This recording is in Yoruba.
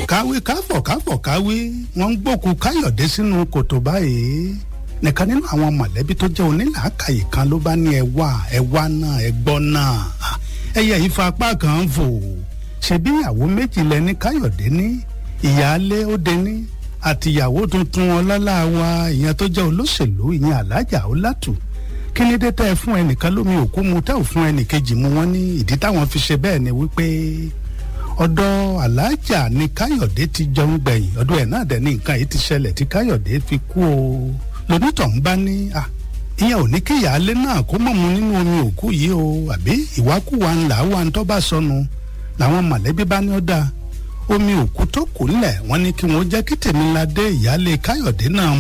káwé káfọ̀ káfọ̀ káwé wọ́n ń gbókù káyọ̀dé sínú kòtò báyìí nìkan nínú àwọn mọ̀lẹ́bí tó jẹ́ onílàákàyè kan ló bá ní ẹ wá ẹ wá náà ẹ gbọ́ náà ẹyẹ ìfà apá kan ń fò ṣebí ìyàwó méjì lẹni káyọ̀dé ní ìyáálé ó dé ní àtìyàwó tuntun ọlọ́lá wa ìyẹn tó jẹ́ olóṣèlú ìyẹn alájà ọlátù kí ni dé tẹ́ ẹ fún ẹnìkan lómi òkú mu tẹ́ ò fún ẹnìkejì mu wọ́n ní ìdí táwọn fi ṣe bẹ́ẹ̀ ni wípé ọ̀dọ̀ alájà ni káyọ̀dé ti jẹun gbẹ̀yìn ọ̀dọ̀ ẹ̀ náà dẹ̀ ní nǹkan yìí ti ṣẹlẹ̀ tí káyọ̀dé fi kú o lonítọ̀hún bá ní à ìyẹn ò ní kí ìyáálé náà kó mọ̀ mu nínú omi òkú yìí o àbí ìwákùwà ńlá wa ń tọ́ bá sọnù làwọn mọ̀lẹ́bí bá ní ó dáa omi òkú tó kù ńlẹ̀ wọ́n ní kí wọ́n jẹ́ kí tèmiládé ìyáálé káyọ̀dé náà